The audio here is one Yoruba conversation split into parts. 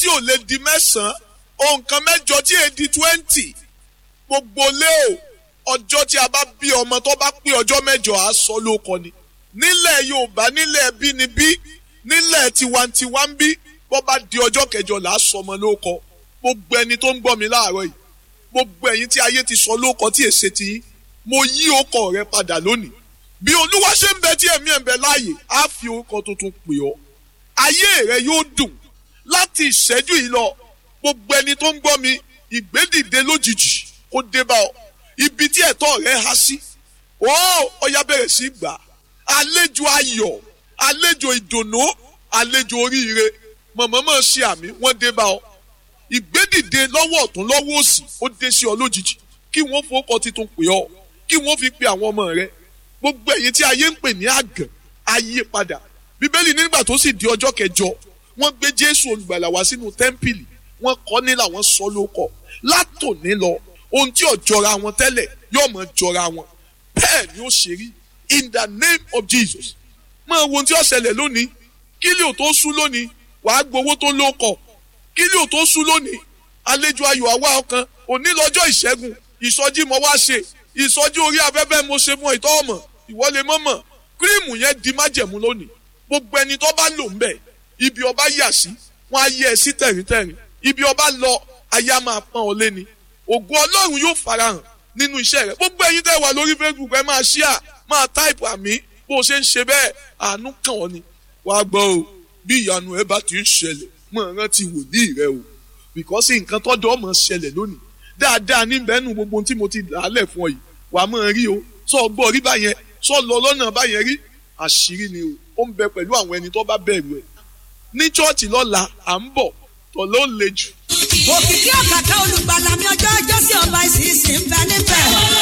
tí ò lè di mẹ́sàn-án ohun kan mẹ́jọ tí èè di twenty gbogbo lé o ọjọ́ tí a bá bí ọmọ tó bá pé ọjọ́ mẹ́jọ á sọ lóko ni nílẹ̀ yorùbá nílẹ̀ bínibí nílẹ̀ tiwantiwa ń bí bó bá di ọjọ́ kẹjọ là á sọ ọmọ lóko gbogbo ẹni tó ń gbọ́ mi láàárọ̀ yìí gbogbo ẹ̀yin tí ayé ti sọ lóko tí èsè ti yín mo yí ọkọ rẹ padà lónìí bí olúwa ṣe ń bẹ tí ẹ̀mí ẹ̀ ń bẹ láàyè á fi orúkọ tuntun pè ọ́ ayé rẹ yóò dùn láti ìṣẹ́jú yìí lọ gbogbo ẹni tó ń gbọ́ mi ìgbédìde lójijì kó dé bá ọ ibi tí ẹ̀tọ́ rẹ há sí ó ọya bẹ̀rẹ̀ sí gbà àlejò ayọ̀ àlejò ìdùnnú àlejò oríire mọ̀mọ́mọ́ ṣe àmì wọ́n dé bá ọ ìgbédìde lọ́wọ́ ọ̀tún lọ́wọ́ òsì ó dé sí ọ lójijì kí wọ́n fowókọ titun pè ọ kí wọ́n fi pe àwọn ọmọ rẹ gbogbo ẹ̀yin tí ayé ń pè ní àgàn ayé padà bíbélì nígbà tó sì di ọjọ́ kẹjọ wọ́n gbé jésù olùgbàlà wá sínú tẹ́ḿpìlì wọ́n kọ́ ní làwọn sọ lóko látòní lọ ohun tí ò jọra wọn tẹ́lẹ̀ yóò mọ̀ jọra wọn bẹ́ẹ̀ ni ó ṣe rí in the name of jesus máa wo ohun tí ó ṣẹlẹ̀ lónìí kílí ò tó sú lónìí wàá gbowó tó lóko kílí ò tó sú lónìí àlejò ayọ̀ àwa ọkàn òní lọ́jọ́ ìṣẹ́gun ìsọjí mo wá ṣe ìsọjí orí afẹ́fẹ́ mo ṣe fún ìtọ́ ọmọ ìwọlé mọ́mọ́ kírìmù yẹn di májẹ̀mú lónìí gbogbo ẹni tó bá lò ń bẹ̀ ibi ọba yà sí wọn á yẹ ẹ sí tẹ̀ríntẹ̀rín ibi ọba lọ ayé á máa pọ́n ọ lé ni ògo ọlọ́run yóò farahàn nínú iṣẹ́ rẹ̀ gbogbo ẹyin tẹ́ wà lórí facebook ẹ máa ṣíà máa táìpù àmì bó o ṣe ń ṣe bẹ́ẹ̀ àánú kàn ọ́ ni wàá gbọ́ o bí ìyanu ẹ bá ti ń ṣẹlẹ̀ mọ̀ rántí wòlíì rẹ o bìkọ́sì nǹkan tọ́jọ́ ọmọ ṣẹlẹ̀ lónìí dáadáa níbẹ̀ nù gbogbo tí mo ti làálẹ̀ fún ọ yìí wàá máa rí o sọ gbọ́ rí báyẹn sọ lọ lọ́nà báyẹn rí àṣírí ni o ó ń bẹ pẹ̀lú àwọn ẹni tó bá bẹ̀rù ẹ̀ ní chọ́ọ̀chì lọ́la à ń bọ̀ tọ̀ ló ń le jù òkìkí ọ̀kàkà olùgbàlà mi ọjọ́ ọjọ́ sí ọba ìsinsìn ń bẹ níbẹ̀.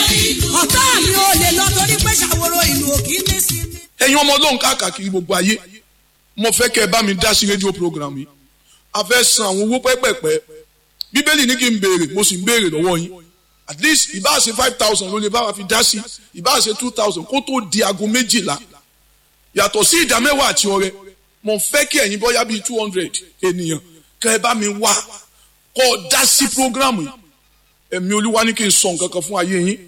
ọ̀tá mi ò lè lọ torí pé ṣàwòrò ìlú òkì ní sí mi. ẹ̀yin ọmọ ọlọ́run káàkiri gbogbo ayé mo fẹ́ kẹ́ ẹ bá mi dá sí rédíò program yìí a fẹ́ san àwọn owó pẹ́pẹ́pẹ́ bíbélì ní kí n béèrè mo sì ń béèrè lọ́wọ́ yín at least ìbá ṣe five thousand ló lè bá wa fi dá sí ìbá ṣe two thousand kó tó di aago méjìlá yàtọ̀ sí ìdá mẹ́wàá àti ọrẹ mo fẹ́ kí ẹ̀yin bọ́yá bíi two hundred ènìyàn kẹ́ ẹ bá mi wá kọ́ ọ dá sí programu yìí ẹ̀mí olúwa ní kí n sọ nǹkan kan fún ayé yín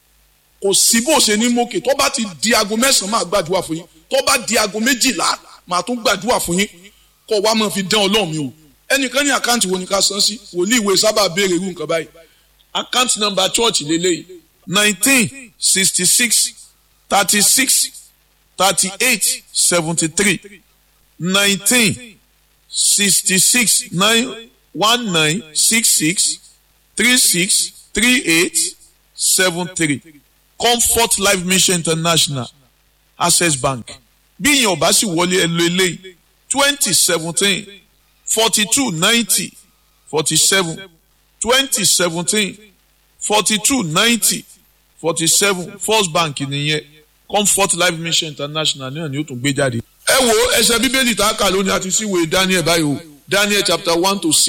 kò sí bó ṣe ní mókè tó bá ti di aago mẹ́sàn-án máa gbàdúrà fún yín tó bá di aago méjìlá máa tún gbàdúrà fún yín kọ́ wa máa fi dán ọlọ́run mi o ẹnìkan ní àkáǹtì wo ni ká san sí wòlíì ìwé sábà béèrè irú nǹkan báyìí àkáǹtì nọ́mbà chọ́ọ̀chì lélẹ́yìí nineteen sixty six thirty six thirty eight seventy three nineteen sixty six nine one nine six six three six three eight seven three comfort life mission international access bank bí ìyẹn ọba sì wọlé ẹ lo eléyìí twenty seventeen forty two ninety forty seven twenty seventeen forty two ninety forty seven first bank nìyẹn comfort life mission international náà ni ó tún gbé jáde. ẹ wo ẹsẹ bíbélì tá a kà lónìí àti síwèé daniel báyìí o daniel chapter one to six.